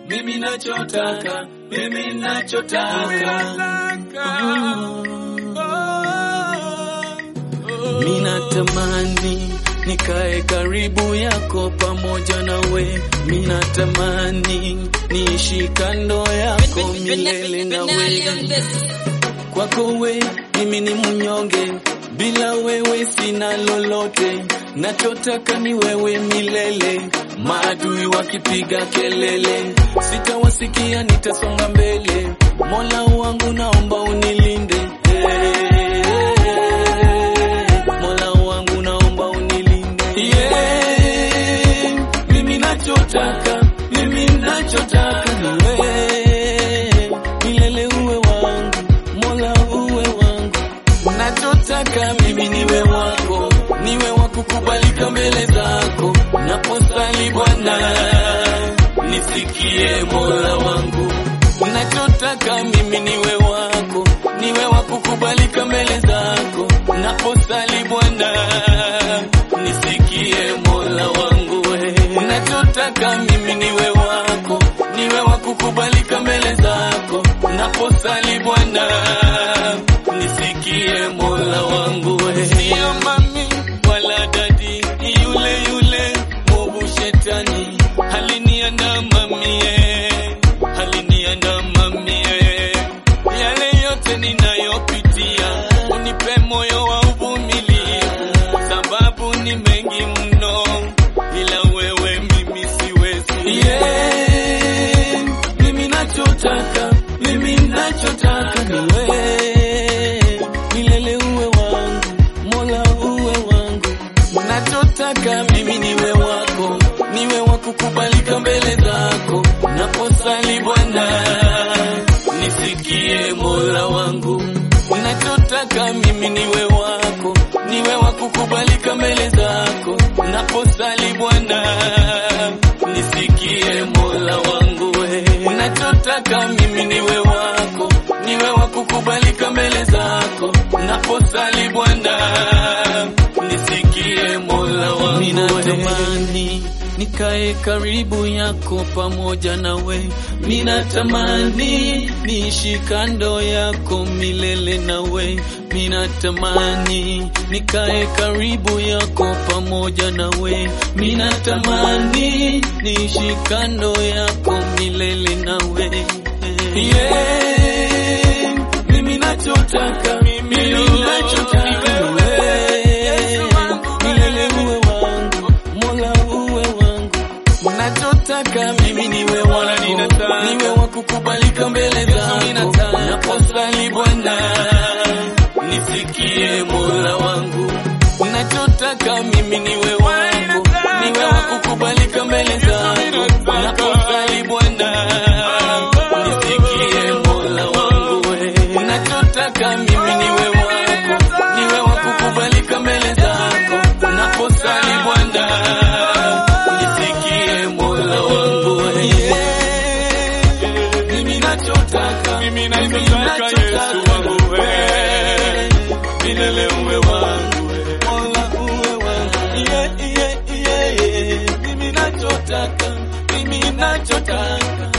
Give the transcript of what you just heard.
mimi nachotaka, mimi nachotaka. Minatamani nikae karibu yako pamoja nawe, minatamani niishi kando yako milele nawe. Kwako we mimi ni mnyonge, bila wewe sina lolote, nachotaka ni wewe milele. Maadui wakipiga kelele, sitawasikia, nitasonga mbele. Mola wangu naomba unilinde Mola wangu naomba unilinde yeah. Mimi nachotaka, mimi nachotaka ni wewe milele, uwe wangu Mola, uwe wangu. Nachotaka mimi niwe wako, niwe wa kukubalika mbele zako. Naposali Bwana, nisikie Mola wangu. Nachotaka mimi niwe wako, niwe wa kukubalika mbele zako. Naposali Bwana, nisikie Mola wangu. we. Nachotaka mimi niwe wako, niwe wa kukubalika mbele zako. Naposali Bwana, nisikie Mola wangu. we. Sio mami wala dadi, yule yule mwovu shetani haliniandama mie, haliniandama mie. Yale yote ninayopitia, unipe moyo wa uvumilivu, sababu ni mengi mno, bila wewe mimi siwezi. Yeah, mimi nachotaka, mimi nachotaka ni wewe, milele uwe wangu, Mola uwe wangu. Nachotaka mimi niwe wako, niwe wa kukubalika mbele zako. Naposali Bwana, nisikie Mola wangu. Nachotaka mimi niwe wako, niwe wa kukubalika mbele zako. Naposali Bwana, nisikie Mola wangu. we. Nachotaka mimi niwe wako, niwe wa kukubalika mbele zako. Naposali Bwana, nisikie Mola wangu. Minatamani nikae karibu yako pamoja nawe, minatamani niishi kando yako milele nawe, minatamani nikae karibu yako pamoja nawe, minatamani niishi kando yako milele nawe. Yeah, mimi nachotaka, mimi nachotaka ni wewe, milele uwe wangu, Mola uwe wangu. Nachotaka mimi niwe wako, niwe wa kukubalika mbele zako. Naposali Bwana, nisikie Mola wangu. Nachotaka mimi niwe wako, niwe wa kukubalika mbele zako. Naposali Bwana, nisikie Mola wangu. Nachotaka mimi niwe wako, niwe wa kukubalika mbele zako. Naposali Bwana, nisikie Mola wangu. Mimi nachotaka, Mimi nachotaka Yesu wangu we. milele uwe wangu, Mola uwe wangu. Yeah, yeah, yeah, yeah. Mimi nachotaka, mimi nachotaka